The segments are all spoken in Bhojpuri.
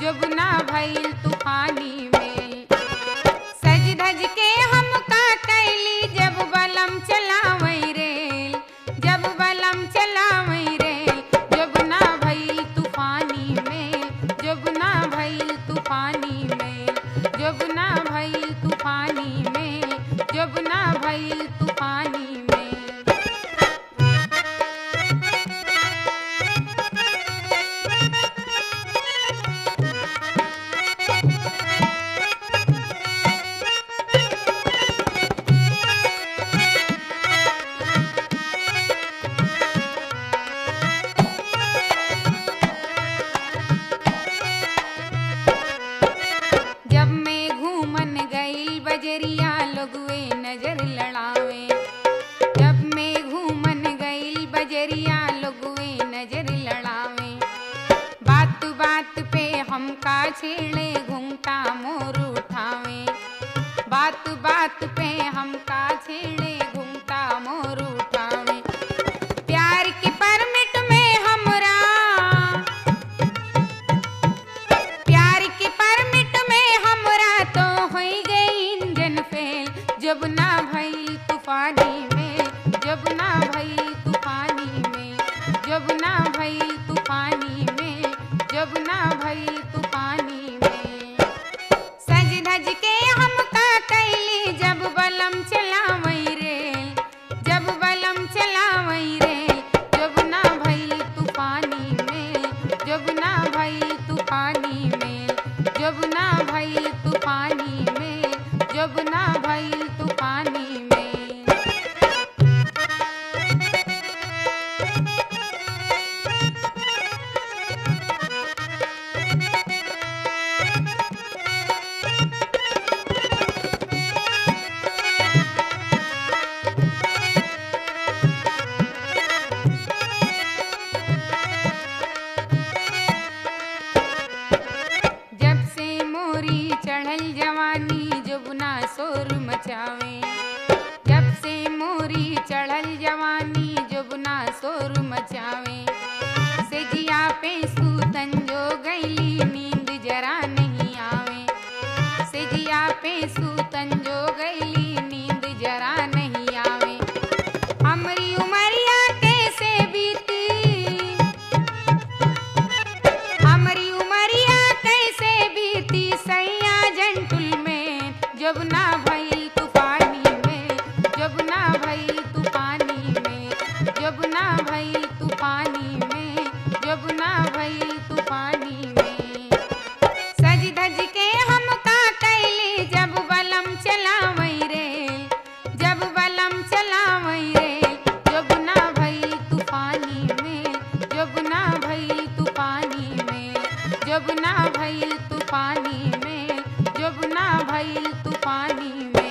जुबना भइल तूफानी में सज धज के हम का कैली जब बलम चलावई रेल जब बलम चलावई रेल जुबना भइल तूफानी में जुबना भइल तूफानी में जुबना भइल तूफानी में जुबना भइल तूफानी में जब मैं घूमन गई बजरिया लोगवे नजर लड़ावे जब मैं घूमन गई बजरिया लोगवे नजर लड़ावे बात बात पे हमका छेड़े घूमता मोर उठावे बात बात पे हमका छेड़े घूमता मोर उठावे प्यार के परमिट में हमरा प्यार के परमिट में हमरा तो हो गई इंजन फेल जब ना भइल तूफानी में जब ना भइल तूफानी में जब ना भइल तूफानी में जब ना भइल तूफानी में सज धज के हम का कैली जब बलम चलावई रेल जब बलम चलावई रेल जब ना भइल तूफानी में जब ना भइल तूफानी में जब ना भइल तूफानी में जब ना भइल तूफानी में जब से मोरी चढ़ल जवानी जुबना शोर मचावे जब से मोरी चढ़ल जवानी जुबना शोर मचावे सेजिया पे सूतन जो गईली नींद जरा नहीं आवे सेजिया पे सूतन जो गईली नींद जरा नहीं आवे हमरी उमरिया कैसे बीती हमारी उमरिया कैसे बीती सैया जंटुल में जब ना भइल तूफानी में जब ना भइल तूफानी में जब ना भइल तूफानी में जब ना भइल तूफानी में सज धज के हम का कैली जब बलम चलावई रेल जब बलम चलावई रेल जब ना भइल तूफानी में जब ना भइल तूफानी में जब ना भइल तूफानी में जब ना भइल तूफानी में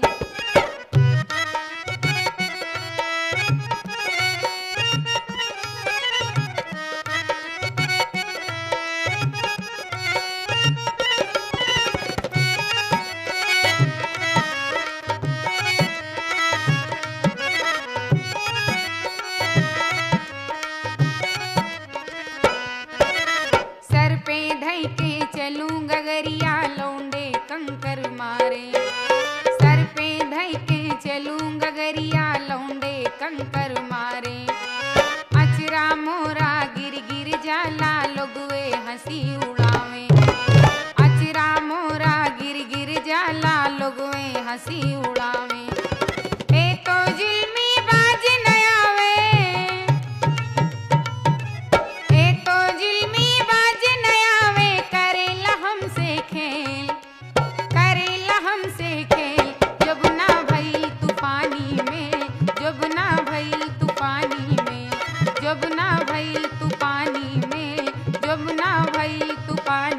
सर पे धई के चलूं गगरिया लौंडे कंकर मारे सर पे धई के चलूं गगरिया लौंडे कंकर मारे अचरा मोरा गिर गिर जाला लोगवे हंसी उड़ावे अचरा मोरा गिर गिर जाला लोगवे हंसी उड़ावे ए तो जुल्मी बाज न आवे ए तो जुल्मी बाज नयावे करेला हमसे खेल करेला हमसे खेल जब ना भइल तूफानी में जब ना भइल तूफानी में जब ना भइल तूफानी में जब ना भइल तूफानी